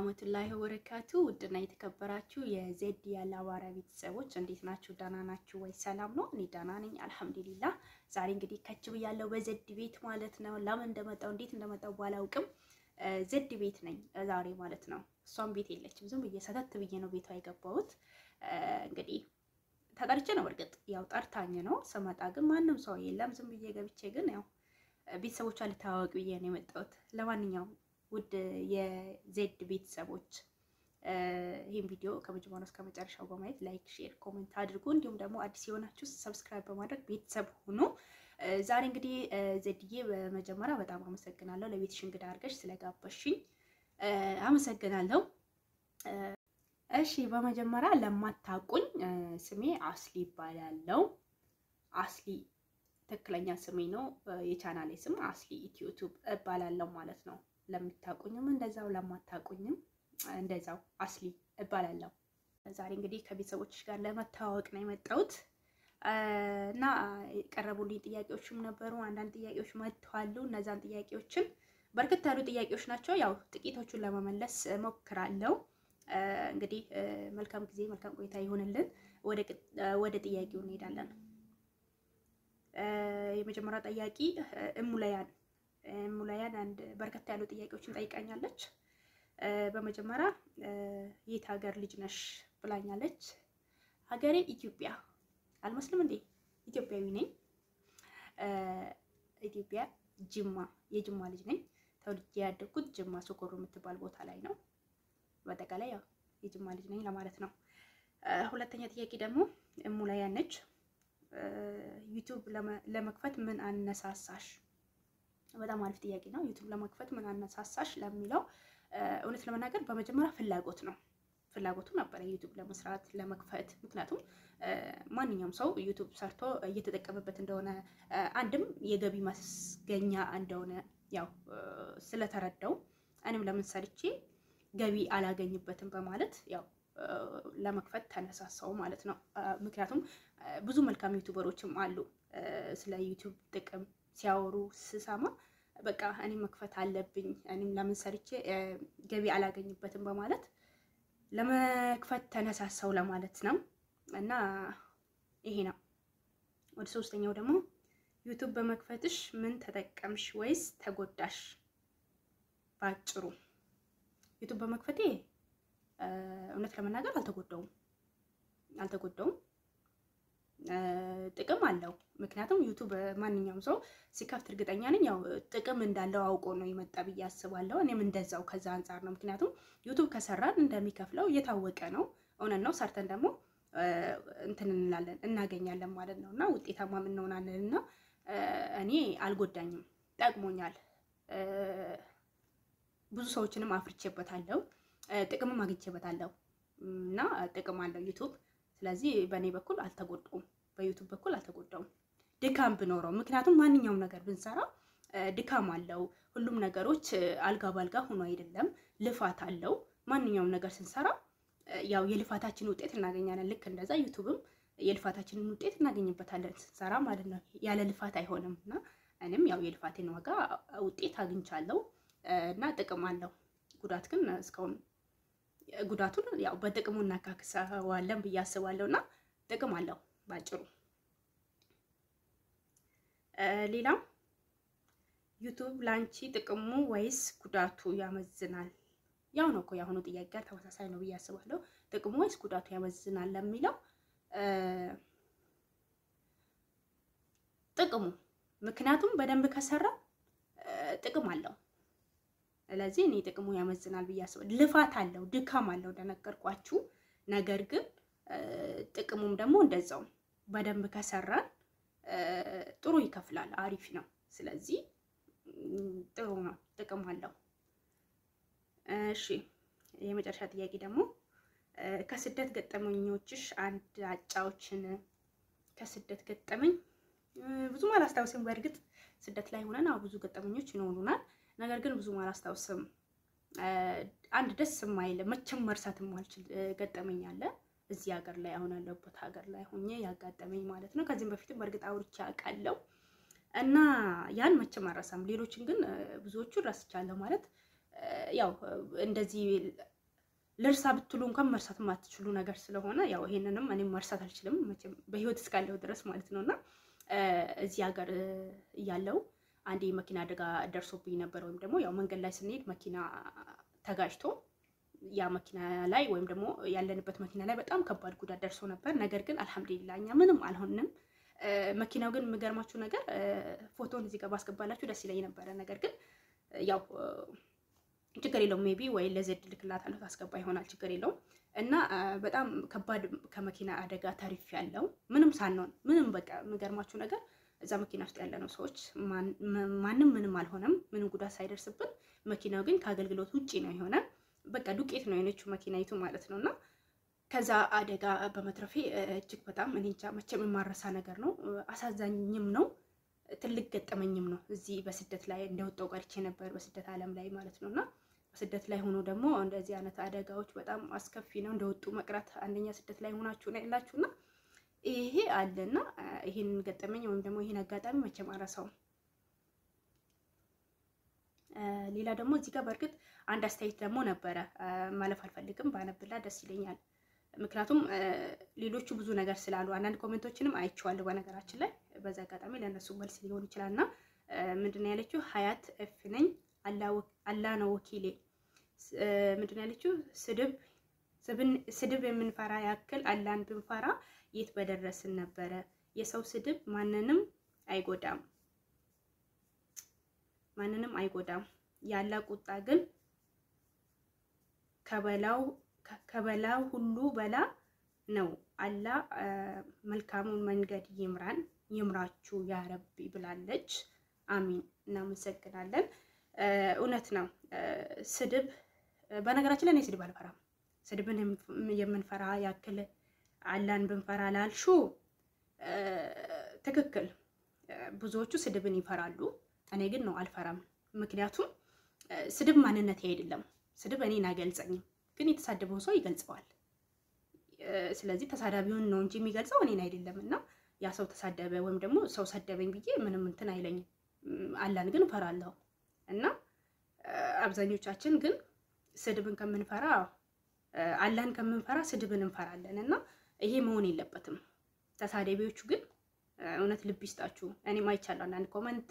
ወራህመቱላሂ ወበረካቱ ውድና የተከበራችሁ የዜድ ያለ አማራ ቤተሰቦች እንዴት ናችሁ? ደህና ናችሁ ወይ? ሰላም ነው? እኔ ደህና ነኝ አልሐምዱሊላህ። ዛሬ እንግዲህ ከች ብያለሁ በዜድ ቤት ማለት ነው። ለምን እንደመጣው እንዴት እንደመጣው ባላውቅም ዜድ ቤት ነኝ ዛሬ ማለት ነው። እሷም ቤት የለችም። ዝም ብዬ ሰተት ብዬ ነው ቤቷ የገባሁት። እንግዲህ ተጠርቼ ነው እርግጥ ያው ጠርታኝ ነው። ስመጣ ግን ማንም ሰው የለም። ዝም ብዬ ገብቼ ግን ያው ቤተሰቦቿ ልታዋወቅ ብዬ ነው የመጣሁት። ለማንኛውም ውድ የዜድ ቤተሰቦች ይህን ቪዲዮ ከመጀመሪያው እስከ መጨረሻው በማየት ላይክ፣ ሼር፣ ኮሜንት አድርጉ። እንዲሁም ደግሞ አዲስ የሆናችሁ ሰብስክራይብ በማድረግ ቤተሰብ ሁኑ። ዛሬ እንግዲህ ዜድዬ በመጀመሪያ በጣም አመሰግናለሁ ለቤትሽ እንግዳ አድርገሽ ስለጋበሽኝ አመሰግናለሁ። እሺ በመጀመሪያ ለማታውቁኝ ስሜ አስሊ ይባላለው። አስሊ ትክክለኛ ስሜ ነው። የቻናሌ ስም አስሊ ዩቲዩብ እባላለሁ ማለት ነው። ለምታውቁኝም እንደዛው ለማታውቁኝም እንደዛው አስሊ እባላለሁ። ዛሬ እንግዲህ ከቤተሰቦችሽ ጋር ለመተዋወቅ ነው የመጣሁት እና የቀረቡልኝ ጥያቄዎችም ነበሩ። አንዳንድ ጥያቄዎች መጥተዋሉ። እነዛን ጥያቄዎችን በርከት ያሉ ጥያቄዎች ናቸው። ያው ጥቂቶቹን ለመመለስ ሞክራለሁ። እንግዲህ መልካም ጊዜ መልካም ቆይታ ይሆንልን። ወደ ጥያቄው እንሄዳለን። የመጀመሪያው ጥያቄ እሙላያን እሙላያን አንድ በርከት ያሉ ጥያቄዎችን ጠይቃኛለች። በመጀመሪያ የት ሀገር ልጅ ነሽ ብላኛለች። ሀገሬ ኢትዮጵያ አልመስልም እንዴ? ኢትዮጵያዊ ነኝ። ኢትዮጵያ ጅማ የጅማ ልጅ ነኝ። ተወልጄ ያደግኩት ጅማ ሶኮሮ የምትባል ቦታ ላይ ነው። በአጠቃላይ ያው የጅማ ልጅ ነኝ ለማለት ነው። ሁለተኛ ጥያቄ ደግሞ እሙላያን ነች። ዩቱብ ለመክፈት ምን አነሳሳሽ? በጣም አሪፍ ጥያቄ ነው። ዩቱብ ለመክፈት ምን አነሳሳሽ ለሚለው እውነት ለመናገር በመጀመሪያ ፍላጎት ነው። ፍላጎቱ ነበረ ዩቱብ ለመስራት ለመክፈት። ምክንያቱም ማንኛውም ሰው ዩቱብ ሰርቶ እየተጠቀመበት እንደሆነ አንድም የገቢ ማስገኛ እንደሆነ ያው ስለተረዳው እኔም ለምን ሰርቼ ገቢ አላገኝበትም በማለት ያው ለመክፈት ተነሳሳው ማለት ነው። ምክንያቱም ብዙ መልካም ዩቱበሮችም አሉ ስለ ዩቱብ ጥቅም ሲያወሩ ስሰማ በቃ እኔም መክፈት አለብኝ እኔም ለምን ሰርቼ ገቢ አላገኝበትም በማለት ለመክፈት ተነሳሳው ለማለት ነው። እና ይሄ ነው። ወደ ሶስተኛው ደግሞ ዩቱብ በመክፈትሽ ምን ተጠቀምሽ ወይስ ተጎዳሽ? ባጭሩ ዩቱብ በመክፈቴ እውነት ለመናገር አልተጎዳውም አልተጎዳውም። ጥቅም አለው። ምክንያቱም ዩቱብ ማንኛውም ሰው ሲከፍት እርግጠኛ ነኝ ያው ጥቅም እንዳለው አውቆ ነው የመጣ ብዬ አስባለሁ። እኔም እንደዛው ከዛ አንጻር ነው። ምክንያቱም ዩቱብ ከሰራን እንደሚከፍለው እየታወቀ ነው። እውነት ነው። ሰርተን ደግሞ እንትን እንላለን እናገኛለን ማለት ነው እና ውጤታማ እንሆናለን እና እኔ አልጎዳኝም፣ ጠቅሞኛል። ብዙ ሰዎችንም አፍርቼበታለሁ፣ ጥቅምም አግኝቼበታለሁ እና ጥቅም አለው ዩቱብ። ስለዚህ በእኔ በኩል አልተጎዳውም፣ በዩቱብ በኩል አልተጎዳውም። ድካም ብኖረው ምክንያቱም ማንኛውም ነገር ብንሰራ ድካም አለው። ሁሉም ነገሮች አልጋ ባልጋ ሆኖ አይደለም፣ ልፋት አለው። ማንኛውም ነገር ስንሰራ ያው የልፋታችን ውጤት እናገኛለን። ልክ እንደዛ ዩቱብም የልፋታችንን ውጤት እናገኝበታለን ስንሰራ ማለት ነው። ያለ ልፋት አይሆንም እና እኔም ያው የልፋቴን ዋጋ ውጤት አግኝቻለሁ እና ጥቅም አለው። ጉዳት ግን እስካሁን ጉዳቱን ያው በጥቅሙ እናካክሰዋለን ብዬ አስባለሁ እና ጥቅም አለው ባጭሩ። ሌላም ዩቱብ ላንቺ ጥቅሙ ወይስ ጉዳቱ ያመዝናል? ያው ነው እኮ የአሁኑ ጥያቄ ጋር ተመሳሳይ ነው ብዬ አስባለሁ። ጥቅሙ ወይስ ጉዳቱ ያመዝናል ለሚለው ጥቅሙ፣ ምክንያቱም በደንብ ከሰራ ጥቅም አለው። ስለዚህ እኔ ጥቅሙ ያመዝናል ብዬ አስባለሁ። ልፋት አለው፣ ድካም አለው እንደነገርኳችሁ። ነገር ግን ጥቅሙም ደግሞ እንደዛው በደንብ ከሰራን ጥሩ ይከፍላል፣ አሪፍ ነው። ስለዚህ ጥሩ ነው፣ ጥቅም አለው። እሺ የመጨረሻ ጥያቄ ደግሞ ከስደት ገጠመኞችሽ አንድ አጫዎችን። ከስደት ገጠመኝ ብዙም አላስታውስም። በእርግጥ ስደት ላይ ሆነን ብዙ ገጠመኞች ይኖሩናል። ነገር ግን ብዙም አላስታውስም። አንድ ደስ የማይል መቼም መርሳት የማልችል ገጠመኝ አለ እዚህ ሀገር ላይ አሁን ያለሁበት ሀገር ላይ ሆኜ ያጋጠመኝ ማለት ነው። ከዚህም በፊትም በእርግጥ አውርቼ አውቃለሁ እና ያን መቼም አልረሳም። ሌሎችን ግን ብዙዎቹን ረስቻለሁ ማለት ያው እንደዚህ ልርሳ ብትሉ እንኳን መርሳት የማትችሉ ነገር ስለሆነ ያው ይሄንንም እኔም መርሳት አልችልም መቼም በህይወት እስካለሁ ድረስ ማለት ነው እና እዚህ ሀገር እያለው አንድ የመኪና አደጋ ደርሶብኝ ነበር። ወይም ደግሞ ያው መንገድ ላይ ስንሄድ መኪና ተጋጭቶ ያ መኪና ላይ ወይም ደግሞ ያለንበት መኪና ላይ በጣም ከባድ ጉዳት ደርሶ ነበር። ነገር ግን አልሐምዱሊላ እኛ ምንም አልሆንም። መኪናው ግን የሚገርማችሁ ነገር ፎቶን እዚህ ጋር ባስገባላችሁ ደስ ይለኝ ነበረ። ነገር ግን ያው ችግር የለውም ሜቢ ወይ ለዘድ ልክላታለሁ ታስገባ ይሆናል ችግር የለውም። እና በጣም ከባድ ከመኪና አደጋ ተሪፍ ያለው ምንም ሳንሆን ምንም በቃ የሚገርማችሁ ነገር እዛ መኪና ውስጥ ያለነው ሰዎች ማንም ምንም አልሆነም፣ ምንም ጉዳት ሳይደርስብን። መኪናው ግን ከአገልግሎት ውጪ ነው የሆነ በቃ ዱቄት ነው የሆነችው መኪናይቱ ማለት ነው። እና ከዛ አደጋ በመትረፌ እጅግ በጣም እኔ እንጃ መቼም የማረሳ ነገር ነው። አሳዛኝም ነው፣ ትልቅ ገጠመኝም ነው። እዚህ በስደት ላይ እንደወጣው ቀርቼ ነበር በስደት ዓለም ላይ ማለት ነው እና ስደት ላይ ሆኖ ደግሞ እንደዚህ አይነት አደጋዎች በጣም አስከፊ ነው። እንደወጡ መቅረት አንደኛ ስደት ላይ ሆናችሁ ነው ያላችሁና ይሄ አለና ይሄን ገጠመኝ ወይም ደግሞ ይሄን አጋጣሚ መቼም አረሳውም። ሌላ ደግሞ እዚህ ጋር በእርግጥ አንድ አስተያየት ደግሞ ነበረ ማለፍ አልፈልግም፣ ባነብላ ደስ ይለኛል። ምክንያቱም ሌሎቹ ብዙ ነገር ስላሉ አንዳንድ ኮሜንቶችንም አይቼዋለሁ በነገራችን ላይ በዛ አጋጣሚ ለእነሱ መልስ ሊሆን ይችላል እና ምንድን ያለችው ሀያት እፍ ነኝ አላ ነው ወኪሌ ምንድን ያለችው ስድብ ስድብ የምንፈራ ያክል አላህን ብንፈራ የት በደረስን ነበረ። የሰው ስድብ ማንንም አይጎዳም፣ ማንንም አይጎዳም። ያላ ቁጣ ግን ከበላው ከበላው ሁሉ በላ ነው። አላህ መልካሙን መንገድ ይምራን ይምራችሁ ያረቢ ብላለች። አሚን። እናመሰግናለን። እውነት ነው። ስድብ በነገራችን ላይ እኔ ስድብ አልፈራም። ስድብን የምንፈራ ያክል አላህን ብንፈራ ላልሹ ትክክል። ብዙዎቹ ስድብን ይፈራሉ። እኔ ግን ነው አልፈራም። ምክንያቱም ስድብ ማንነቴ አይደለም። ስድብ እኔን አይገልጸኝም፣ ግን የተሳደበው ሰው ይገልጸዋል። ስለዚህ ተሳዳቢውን ነው እንጂ የሚገልጸው እኔን አይደለም። እና ያ ሰው ተሳደበ ወይም ደግሞ ሰው ሰደበኝ ብዬ ምንም እንትን አይለኝም። አላህን ግን እፈራለሁ እና አብዛኞቻችን ግን ስድብን ከምንፈራ አላህን ከምንፈራ ስድብን እንፈራለን እና ይሄ መሆን የለበትም። ተሳዳቢዎቹ ግን እውነት ልብ ይስጣችሁ። እኔም አይቻለሁ አንዳንድ ኮመንት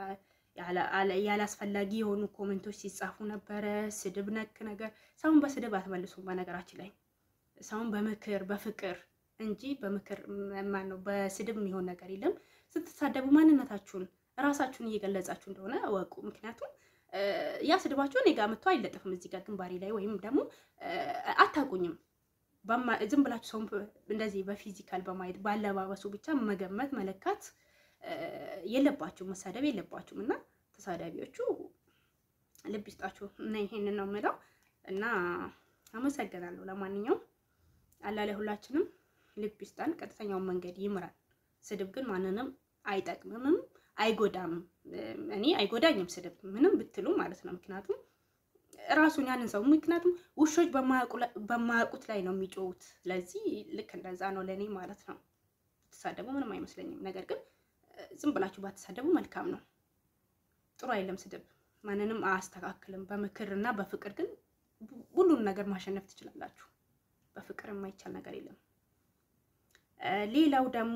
ያላስፈላጊ የሆኑ ኮመንቶች ሲጻፉ ነበረ። ስድብ ነክ ነገር ሰውን በስድብ አትመልሱም። በነገራችን ላይ ሰውን በምክር በፍቅር እንጂ በምክር ማን ነው በስድብ የሚሆን ነገር የለም። ስትሳደቡ ማንነታችሁን እራሳችሁን እየገለጻችሁ እንደሆነ እወቁ። ምክንያቱም ያ ስድባችሁ እኔ ጋር መጥቶ አይለጠፍም እዚህ ጋር ግንባሬ ላይ ወይም ደግሞ አታውቁኝም። ዝም ብላችሁ ሰውን እንደዚህ በፊዚካል በማየት ባለባበሱ ብቻ መገመት መለካት የለባችሁም፣ መሳደብ የለባችሁም። እና ተሳዳቢዎቹ ልብ ይስጣችሁ እና ይሄንን ነው የምለው እና አመሰግናለሁ። ለማንኛውም አላህ ለሁላችንም ልብ ይስጣን፣ ቀጥተኛውን መንገድ ይምራል። ስድብ ግን ማንንም አይጠቅምምም አይጎዳም። እኔ አይጎዳኝም ስድብ ምንም ብትሉ ማለት ነው። ምክንያቱም ራሱን ያንን ሰው ምክንያቱም ውሾች በማያውቁት ላይ ነው የሚጮሁት። ስለዚህ ልክ እንደዛ ነው ለእኔ ማለት ነው። ተሳደቡ ምንም አይመስለኝም። ነገር ግን ዝም ብላችሁ ባትሳደቡ መልካም ነው። ጥሩ አይለም ስድብ ማንንም አያስተካክልም። በምክር እና በፍቅር ግን ሁሉን ነገር ማሸነፍ ትችላላችሁ። በፍቅር የማይቻል ነገር የለም። ሌላው ደግሞ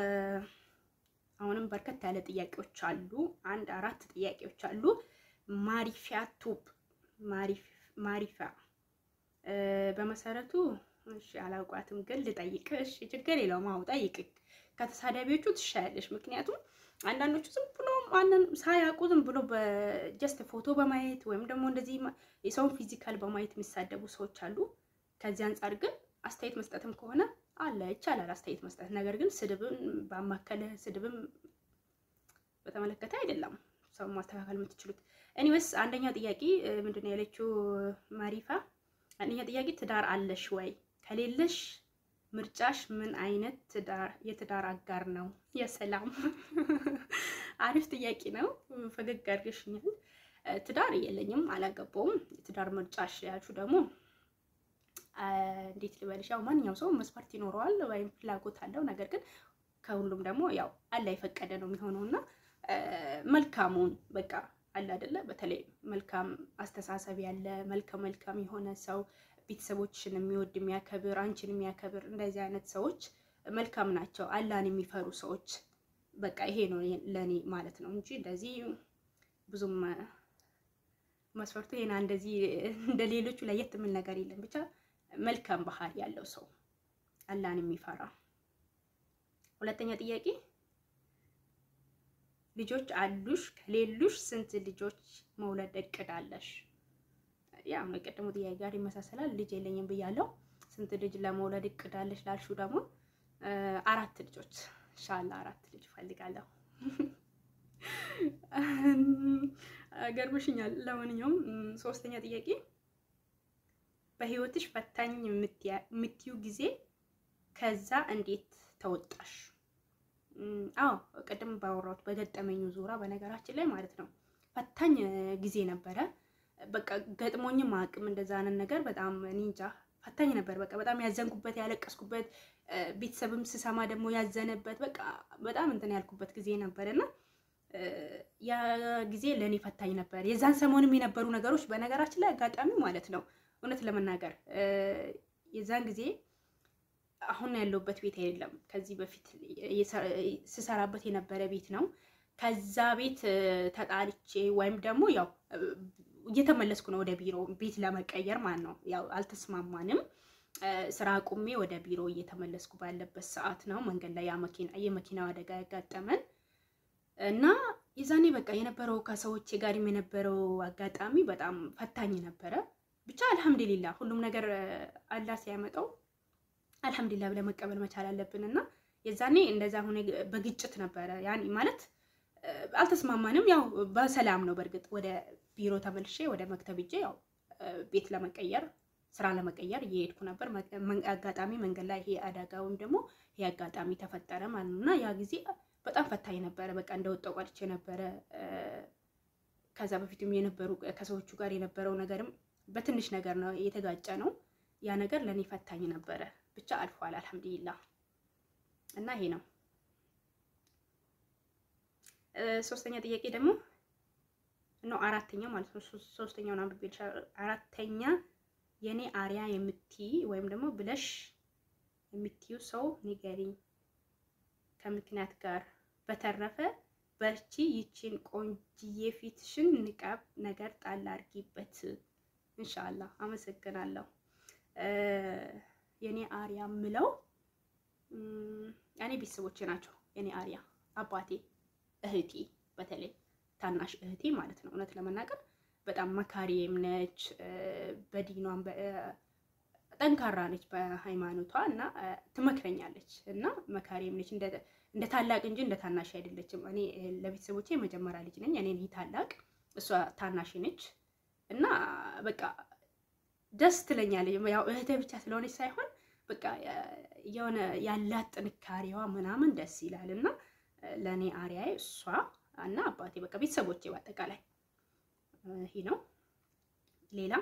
አሁንም በርከት ያለ ጥያቄዎች አሉ። አንድ አራት ጥያቄዎች አሉ። ማሪፊያ ቱብ ማሪፊያ በመሰረቱ እሺ፣ አላውቋትም ግን ልጠይቅ። እሺ፣ ችግር የለውም። አዎ ጠይቅ። ከተሳዳቢዎቹ ትሻያለሽ። ምክንያቱም አንዳንዶቹ ዝም ብሎ ማንን ሳያውቁ ዝም ብሎ በጀስት ፎቶ በማየት ወይም ደግሞ እንደዚህ የሰውን ፊዚካል በማየት የሚሳደቡ ሰዎች አሉ። ከዚህ አንጻር ግን አስተያየት መስጠትም ከሆነ አለ ይቻላል አስተያየት መስጠት። ነገር ግን ስድብን ባማከለ ስድብን በተመለከተ አይደለም ሰው ማስተካከል የምትችሉት። እኒዌስ አንደኛው ጥያቄ ምንድን ነው ያለችው ማሪፋ? አንደኛው ጥያቄ ትዳር አለሽ ወይ? ከሌለሽ ምርጫሽ ምን አይነት የትዳር አጋር ነው? የሰላም አሪፍ ጥያቄ ነው። ፈገግ አድርገሽኛል። ትዳር የለኝም፣ አላገባውም። የትዳር ምርጫሽ ያልሽው ደግሞ እንዴት ልበልሽ? ያው ማንኛውም ሰው መስፈርት ይኖረዋል ወይም ፍላጎት አለው። ነገር ግን ከሁሉም ደግሞ ያው አላ የፈቀደ ነው የሚሆነው እና መልካሙን በቃ አለ አይደለ? በተለይ መልካም አስተሳሰብ ያለ መልከ መልካም የሆነ ሰው ቤተሰቦችን የሚወድ የሚያከብር፣ አንቺን የሚያከብር እንደዚህ አይነት ሰዎች መልካም ናቸው። አላህን የሚፈሩ ሰዎች በቃ ይሄ ነው ለእኔ ማለት ነው እንጂ እንደዚህ ብዙም መስፈርቱ ይሄና እንደዚህ እንደ ሌሎቹ ለየት የሚል ነገር የለም። ብቻ መልካም ባህሪ ያለው ሰው አላህን የሚፈራ። ሁለተኛ ጥያቄ ልጆች አሉሽ? ከሌሉሽ ስንት ልጆች መውለድ እቅድ አለሽ? ያው የቀደሙ ጥያቄ ጋር ይመሳሰላል። ልጅ የለኝም ብያለሁ። ስንት ልጅ ለመውለድ እቅድ አለሽ ላልሽው ደግሞ አራት ልጆች ኢንሻአላህ አራት ልጅ እፈልጋለሁ። ገርምሽኛል። ለማንኛውም ሶስተኛ ጥያቄ በህይወትሽ ፈታኝ የምትዩ ጊዜ ከዛ እንዴት ተወጣሽ? አዎ ቅድም ባወራሁት በገጠመኙ ዙራ በነገራችን ላይ ማለት ነው ፈታኝ ጊዜ ነበረ። በቃ ገጥሞኝም አቅም እንደዛ አይነት ነገር በጣም እኔ እንጃ ፈታኝ ነበር። በቃ በጣም ያዘንኩበት ያለቀስኩበት፣ ቤተሰብም ስሰማ ደግሞ ያዘነበት በቃ በጣም እንትን ያልኩበት ጊዜ ነበር እና ያ ጊዜ ለእኔ ፈታኝ ነበር። የዛን ሰሞንም የነበሩ ነገሮች በነገራችን ላይ አጋጣሚ ማለት ነው እውነት ለመናገር የዛን ጊዜ አሁን ያለሁበት ቤት አይደለም። ከዚህ በፊት ስሰራበት የነበረ ቤት ነው። ከዛ ቤት ተጣልቼ ወይም ደግሞ ያው እየተመለስኩ ነው ወደ ቢሮ ቤት ለመቀየር ማለት ነው። ያው አልተስማማንም። ስራ አቁሜ ወደ ቢሮ እየተመለስኩ ባለበት ሰዓት ነው መንገድ ላይ የመኪናው አደጋ ያጋጠመን እና የዛኔ በቃ የነበረው ከሰዎች ጋርም የነበረው አጋጣሚ በጣም ፈታኝ ነበረ። ብቻ አልሐምዱሊላ ሁሉም ነገር አላህ ሲያመጣው አልሐምዱሊላ ብለን መቀበል መቻል አለብን እና የዛኔ እንደዛ ሆነ በግጭት ነበረ ያን ማለት አልተስማማንም። ያው በሰላም ነው። በእርግጥ ወደ ቢሮ ተመልሼ ወደ መክተብ ሂጄ ያው ቤት ለመቀየር ስራ ለመቀየር እየሄድኩ ነበር። አጋጣሚ መንገድ ላይ ይሄ አደጋ ወይም ደግሞ ይሄ አጋጣሚ ተፈጠረ ማለት ነው እና ያ ጊዜ በጣም ፈታኝ ነበረ። በቃ እንደወጣው ቀርቼ ነበረ። ከዛ በፊትም የነበሩ ከሰዎቹ ጋር የነበረው ነገርም በትንሽ ነገር ነው የተጋጨ ነው። ያ ነገር ለእኔ ፈታኝ ነበረ። ብቻ አልፏል አልሐምዱሊላ እና ይሄ ነው። ሶስተኛ ጥያቄ ደግሞ ነው አራተኛ ማለት ነው። ሶስተኛውን አንብቤ አራተኛ የኔ አሪያ የምትይ ወይም ደግሞ ብለሽ የምትዩ ሰው ንገሪኝ ከምክንያት ጋር። በተረፈ በርቺ፣ ይቺን ቆንጅዬ ፊትሽን ንቃብ ነገር ጣል አድርጊበት። እንሻላ አመሰግናለሁ። የኔ አሪያ ምለው እኔ ቤተሰቦቼ ናቸው። የኔ አሪያ አባቴ፣ እህቴ፣ በተለይ ታናሽ እህቴ ማለት ነው። እውነት ለመናገር በጣም መካሪም ነች፣ በዲኗም ጠንካራ ነች በሃይማኖቷ እና ትመክረኛለች እና መካሪም ነች። እንደ ታላቅ እንጂ እንደ ታናሽ አይደለችም። እኔ ለቤተሰቦቼ የመጀመሪያ ልጅ ነኝ። እኔ ነኝ ታላቅ፣ እሷ ታናሽ ነች እና በቃ ደስ ትለኛለች። ያው እህቴ ብቻ ስለሆነች ሳይሆን በቃ የሆነ ያላት ጥንካሬዋ ምናምን ደስ ይላል እና ለእኔ አሪያዬ እሷ እና አባቴ በቃ ቤተሰቦቼ በአጠቃላይ ይሄ ነው። ሌላ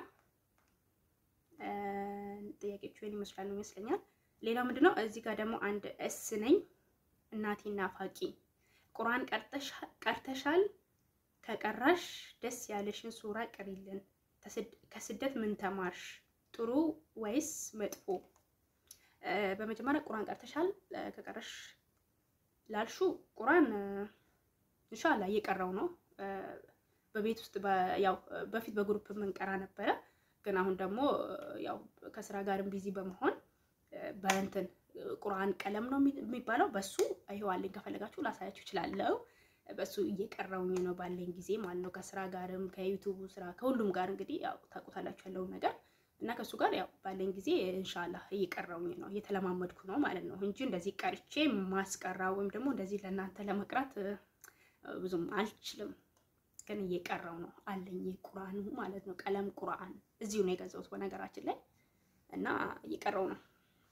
ጥያቄዎቹ ይሄን ይመስላሉ ይመስለኛል። ሌላ ምንድነው እዚህ ጋር ደግሞ አንድ እስ ነኝ እናቴ ናፋቂ ቁርአን ቀርተሻል? ከቀራሽ ደስ ያለሽን ሱራ ቅሪልን። ከስደት ምን ተማርሽ? ጥሩ ወይስ መጥፎ? በመጀመሪያ ቁርአን ቀርተሻል? ከቀራሽ ላልሹ ቁርአን ኢንሻአላህ እየቀራው ነው። በቤት ውስጥ ያው በፊት በግሩፕ የምንቀራ ነበረ፣ ግን አሁን ደግሞ ያው ከስራ ጋርም ቢዚ በመሆን በእንትን ቁርአን ቀለም ነው የሚባለው በሱ አይዋልኝ ከፈለጋችሁ ላሳያችሁ እችላለሁ። በሱ እየቀራውኝ ነው ባለኝ ጊዜ ማለት ነው። ከስራ ጋርም ከዩቱቡ ስራ ከሁሉም ጋር እንግዲህ ያው ታውቁታላችሁ ያለውን ነገር እና ከሱ ጋር ያው ባለኝ ጊዜ ኢንሻአላህ እየቀራውኝ ነው እየተለማመድኩ ነው ማለት ነው እንጂ እንደዚህ ቀርቼ ማስቀራ ወይም ደግሞ እንደዚህ ለእናንተ ለመቅራት ብዙም አልችልም። ግን እየቀራው ነው አለኝ ቁርአኑ ማለት ነው። ቀለም ቁርአን እዚሁ ነው የገዛሁት በነገራችን ላይ እና እየቀራው ነው።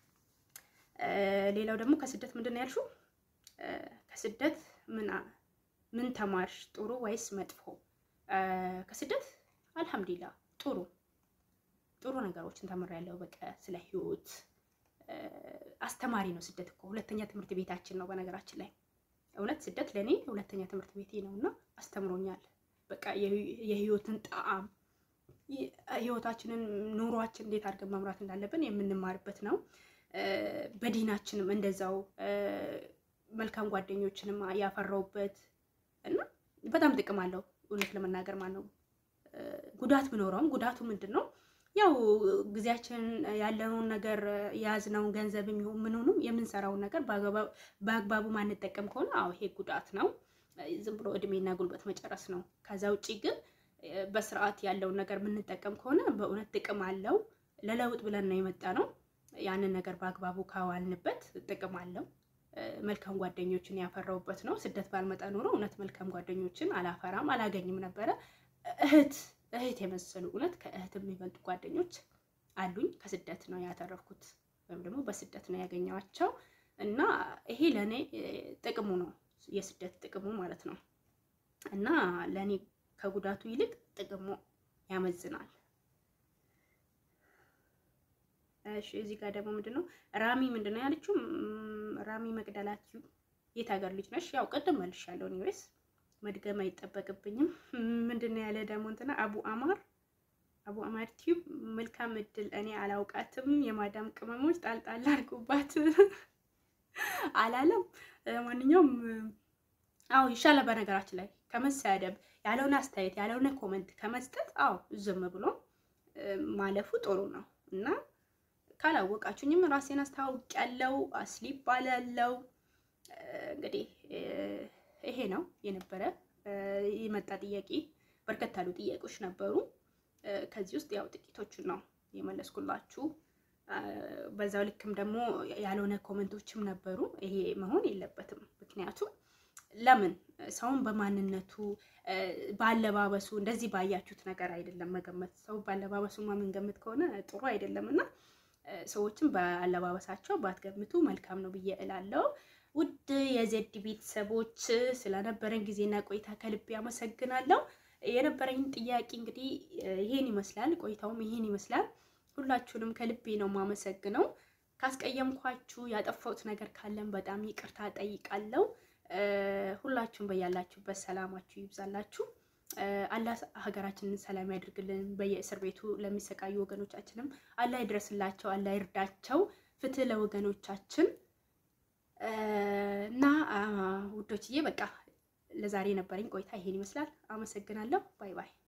ሌላው ደግሞ ከስደት ምንድን ነው ያልሽው? ከስደት ምን ምን ተማርሽ? ጥሩ ወይስ መጥፎ? ከስደት አልሐምዱሊላ ጥሩ ጥሩ ነገሮችን ተምሬያለሁ። በቃ ስለ ህይወት አስተማሪ ነው ስደት እኮ ሁለተኛ ትምህርት ቤታችን ነው በነገራችን ላይ እውነት ስደት ለእኔ ሁለተኛ ትምህርት ቤቴ ነው እና አስተምሮኛል። በቃ የህይወትን ጣዕም ህይወታችንን ኑሯችን እንዴት አድርገን መምራት እንዳለብን የምንማርበት ነው። በዲናችንም እንደዛው መልካም ጓደኞችንም ያፈራውበት እና በጣም ጥቅም አለው። እውነት ለመናገር ማለት ነው። ጉዳት ቢኖረውም ጉዳቱ ምንድን ነው? ያው ጊዜያችን ያለውን ነገር የያዝነውን ገንዘብ የሚሆን ምንሆንም የምንሰራውን ነገር በአግባቡ ማንጠቀም ከሆነ አዎ ይሄ ጉዳት ነው። ዝም ብሎ እድሜና ጉልበት መጨረስ ነው። ከዛ ውጭ ግን በስርዓት ያለውን ነገር የምንጠቀም ከሆነ በእውነት ጥቅም አለው። ለለውጥ ብለን ነው የመጣ ነው። ያንን ነገር በአግባቡ ካዋልንበት ጥቅም አለው። መልካም ጓደኞችን ያፈራውበት ነው። ስደት ባልመጣ ኖሮ እውነት መልካም ጓደኞችን አላፈራም አላገኝም ነበረ። እህት እህት የመሰሉ እውነት ከእህት የሚበልጡ ጓደኞች አሉኝ። ከስደት ነው ያተረፍኩት ወይም ደግሞ በስደት ነው ያገኘኋቸው እና ይሄ ለእኔ ጥቅሙ ነው የስደት ጥቅሙ ማለት ነው እና ለእኔ ከጉዳቱ ይልቅ ጥቅሙ ያመዝናል። እሺ እዚህ ጋር ደግሞ ምንድን ነው ራሚ ምንድን ነው ያለችው? ራሚ መቅደላችሁ የት ሀገር ልጅ ነሽ? ያው ቅድም መልሻለሁ። ኒዌስ መድገም አይጠበቅብኝም። ምንድን ነው ያለ ደግሞ እንትና አቡ አማር አቡ አማር ቲዩብ መልካም እድል። እኔ አላውቃትም። የማዳም ቅመሞች ጣልጣል አድርጉባት አላለም። ማንኛውም አዎ ይሻላል። በነገራችን ላይ ከመሳደብ ያለውን አስተያየት ያለውን ኮመንት ከመስጠት አዎ ዝም ብሎ ማለፉ ጥሩ ነው እና ካላወቃችሁኝም ራሴን አስተዋውቂያለሁ። አስሊ ይባላለው። እንግዲህ ይሄ ነው የነበረ የመጣ ጥያቄ። በርከት ያሉ ጥያቄዎች ነበሩ። ከዚህ ውስጥ ያው ጥቂቶቹን ነው የመለስኩላችሁ። በዛው ልክም ደግሞ ያልሆነ ኮመንቶችም ነበሩ። ይሄ መሆን የለበትም። ምክንያቱም ለምን ሰውን በማንነቱ በአለባበሱ እንደዚህ ባያችሁት ነገር አይደለም መገመት። ሰው በአለባበሱ የምንገምት ከሆነ ጥሩ አይደለም እና ሰዎችን በአለባበሳቸው ባትገምቱ መልካም ነው ብዬ እላለሁ። ውድ የዜድ ቤተሰቦች ስለነበረን ጊዜና ቆይታ ከልቤ አመሰግናለሁ። የነበረኝ ጥያቄ እንግዲህ ይሄን ይመስላል። ቆይታውም ይሄን ይመስላል። ሁላችሁንም ከልቤ ነው የማመሰግነው። ካስቀየምኳችሁ ያጠፋሁት ነገር ካለን በጣም ይቅርታ ጠይቃለሁ። ሁላችሁም በያላችሁበት ሰላማችሁ ይብዛላችሁ። አላህ ሀገራችንን ሰላም ያድርግልን። በየእስር ቤቱ ለሚሰቃዩ ወገኖቻችንም አላህ ይድረስላቸው፣ አላህ ይርዳቸው። ፍትህ ለወገኖቻችን እና ውዶችዬ፣ በቃ ለዛሬ የነበረኝ ቆይታ ይሄን ይመስላል። አመሰግናለሁ። ባይ ባይ።